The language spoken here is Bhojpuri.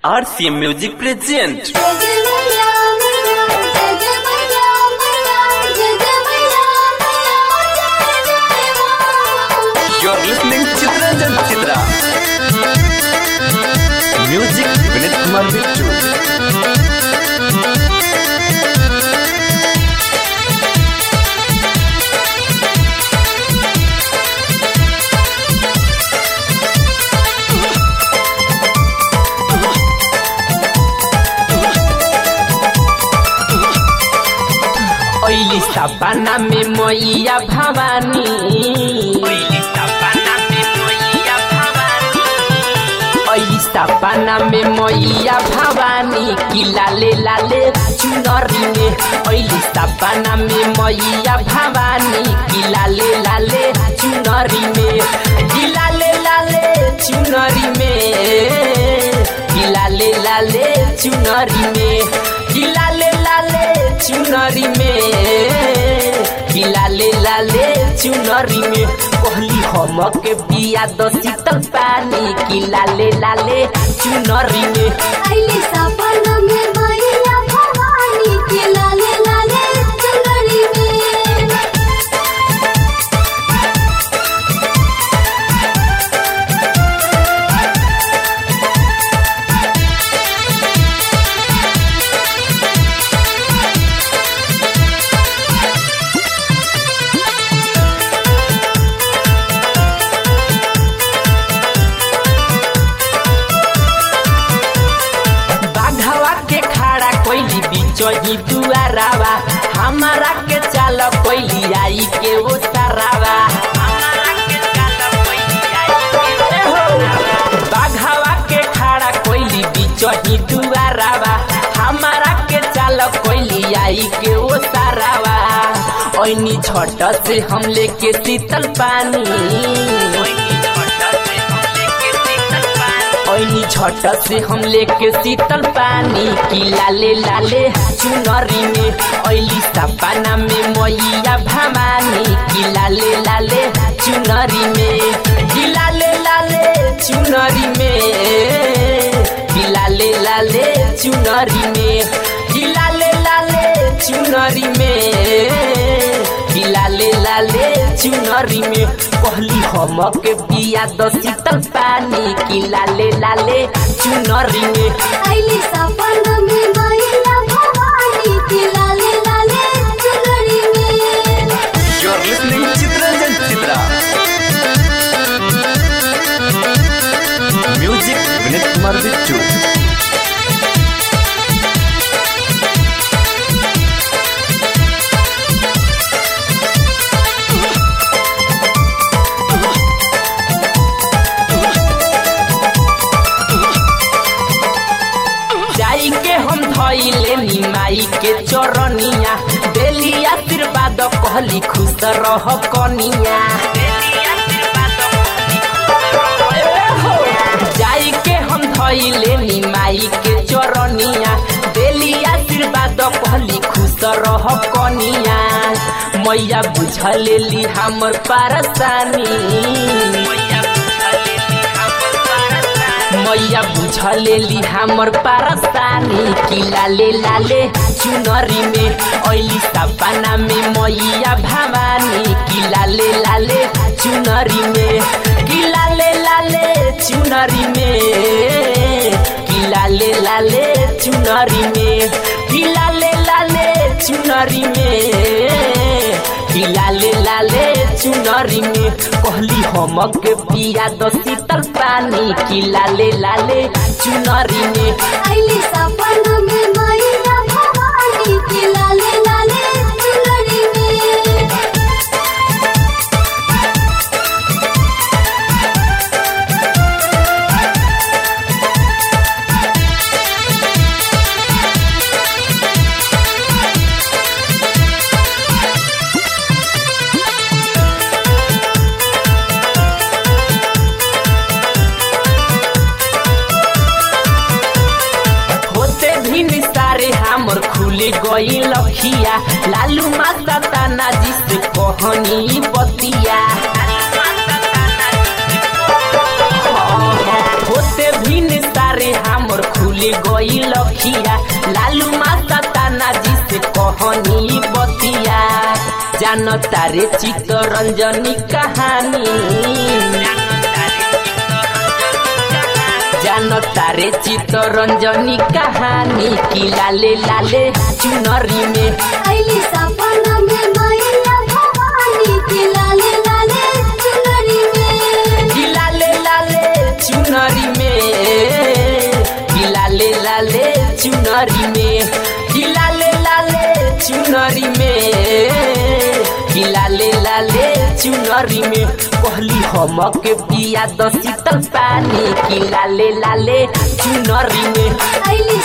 RCM Music present You're listening Chitranjan Chitra. Music Vinit Kumar Bittu. ओइली सपना में मैया भवानी ओइली सपना में मैया भवानी की लाले लाले चुनरी में ओइली सपना में मैया भवानी की लाले लाले चुनरी में की लाले लाले चुनरी में की लाले लाले चुनरी में की लाले लाले चुनरी में की लाले लाले चुनरी में कहली हम के पिया दो शीतल पानी की लाले लाले चुनरी में बाघवा के खड़ा कोइली बिचही दुआरावा हमारा के चाल कोइली आई के वो तारावा बाघवा के खड़ा कोइली बिचही दुआरावा हमारा के चाल कोइली आई के वो तारावा ओइनी झट से हम लेके शीतल पानी ओइनी झट से हम लेके शीतल पानी की लाले लाले चुनरी में ओइली सपना में मैया भवानी की लाले लाले चुनरी में की लाले लाले चुनरी में की लाले लाले चुनरी में की लाले लाले चुनरी में की लाले लाले चुनरी में कहली हम के पिया दो शीतल पानी की लाले लाले चुनरी में You're listening Chitranjan Chitra. Music Vinit Kumar Bittu. जाई के हम धइले निमाई के चरनिया देली आशीर्वाद कहली खुश रह कनिया जाई के हम धइले निमाई के चरनिया देली आशीर्वाद कहली खुश रह कनिया मैया बुझ लेली हमर पारसानी मैया बुझ लेली हमर पारस्तानी की लाले लाले चुनरी में ओइली सपना में मैया भवानी की लाले लाले चुनरी में की लाले लाले चुनरी में की लाले लाले चुनरी में की लाले लाले चुनरी में की लाले लाले चुनरी में कहली हम के पिया दो शीतल पानी की लाले लाले चुनरी में होते भी निस्तारे हमर खुले गई लखिया लालू माता ताना जी से कहनी बतिया होते भी निस्तारे हमर खुले भूल गई लखिया लालू माता ताना जी से कहनी बतिया जान तारे चित्तरंजनी कहानी जान तारे चित्तरंजनी कहानी की लाले लाले चुनरी में अली सपना में मैया भवानी के लाले लाले चुनरी में की लाले लाले चुनरी में की लाले लाले चुनरी में की लाले लाले चुनरी में की लाले लाले चुनरी में कहली हम के पिया द शीतल पानी की लाले लाले चुनरी में अली